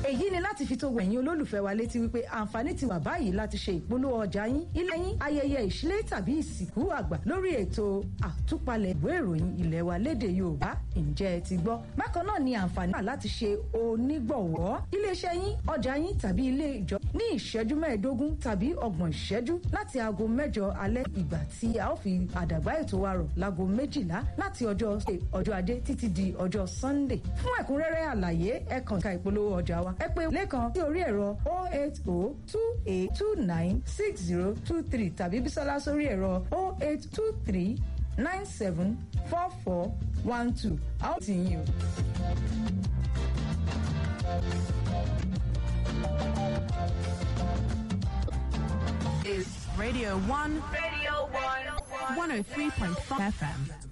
èyí ni láti fi tó ẹ̀yin olólùfẹ́ wa létí wípé àǹfààní ti wà báyìí láti ṣe ìpolówó ọjà yín ilé yín ayẹyẹ ìṣílẹ̀ tàbí ìsìnkú àgbà lórí ètò àtúpalẹ̀ ìwé ìròyìn ilé wa lédè yorùbá ǹjẹ́ ẹ ti gbọ́ bákan náà ni àǹfààní wà láti ṣe onígbọ̀wọ́ iléeṣẹ́ yín ọjà yín tàbí ilé ìjọ ní ìṣẹ́jú mẹ́ẹ̀ẹ́dógún tàbí ọgbọ̀n ìṣẹ́jú láti aago mẹ́jọ alẹ́ ìgbà tí a ó fi àdàgbà ètò wa rọ̀ láago méjìlá láti ọjọ́ ọjọ́ ajé títí di ọjọ́ sunday fún ẹ̀kúnrẹ́rẹ́ àlàyé ẹ kàn ká ìpolówó ọjà wa ẹ pè lẹ́kan sí orí ẹ̀rọ 08028296023 tàbí bísọ́lá sórí ẹ̀rọ 0823 974412 a ó tì yín o. is Radio 1, Radio 1. 103.5 FM.